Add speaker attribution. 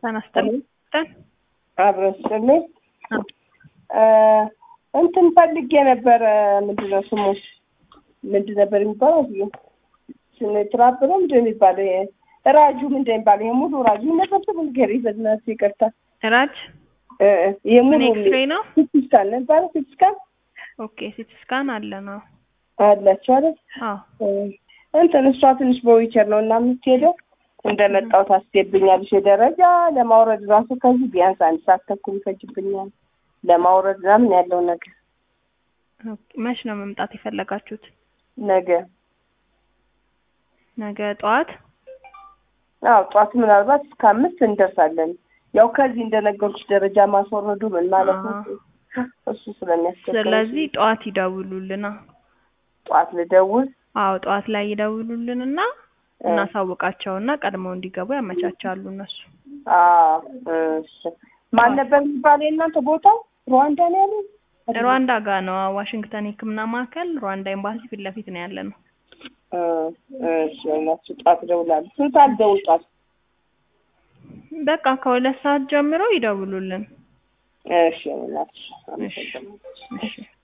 Speaker 1: ተነስተን
Speaker 2: አብረስልኝ እንትን ፈልጌ ነበረ። ምንድን ነው ስሙ? ምንድን ነበር የሚባለው? ይ ስንትራብ ነው ምንድን ነው የሚባለው? ይሄ ራጁ ምንድን ነው የሚባለው? ይሄ ሙሉ ራጁ ነበር ስሙ ንገሪኝ በእናትሽ ይቅርታ።
Speaker 1: ራጅ
Speaker 2: ይሄ ሙሉ
Speaker 1: ምን ኤክስሬይ ነው?
Speaker 2: ሲቲ ስካን ነው የሚባለው? ሲቲ ስካን
Speaker 1: ኦኬ ሲቲ ስካን አለ ነው።
Speaker 2: አላቸው አይደል?
Speaker 1: አዎ
Speaker 2: እንትን እሷ ትንሽ በዊቸር ነው እና የምትሄደው እንደመጣው ታስገብኛለሽ። የደረጃ ለማውረድ ራሱ ከዚህ ቢያንስ አንድ ሰዓት ተኩል ይፈጅብኛል ለማውረድ ምናምን ያለው ነገር።
Speaker 1: ኦኬ መች ነው መምጣት የፈለጋችሁት?
Speaker 2: ነገ
Speaker 1: ነገ ጠዋት?
Speaker 2: አዎ ጠዋት ምናልባት እስከ አምስት እንደርሳለን። ያው ከዚህ እንደነገርኩሽ ደረጃ ማስወረዱ ምን ማለት ነው እሱ ስለሚያስቸግር
Speaker 1: ስለዚህ ጠዋት ይደውሉልና
Speaker 2: ጠዋት ልደውል።
Speaker 1: አዎ ጠዋት ላይ ይደውሉልንና እናሳውቃቸውና ቀድመው እንዲገቡ ያመቻቻሉ እነሱ።
Speaker 2: አዎ እሺ። ማን ነበር የሚባለው የእናንተ ቦታው? ሩዋንዳ ነው ያለው?
Speaker 1: ሩዋንዳ ጋር ነው። ዋሽንግተን የሕክምና ማዕከል ሩዋንዳ ኤምባሲ ፊት ለፊት ነው ያለ ነው።
Speaker 2: እሺ እናችሁ ጠዋት እደውላለሁ። ስንት ሰዓት ደውል ጠዋት?
Speaker 1: በቃ ከሁለት ሰዓት ጀምሮ ይደውሉልን።
Speaker 2: እሺ እናትሽ
Speaker 1: እሺ እሺ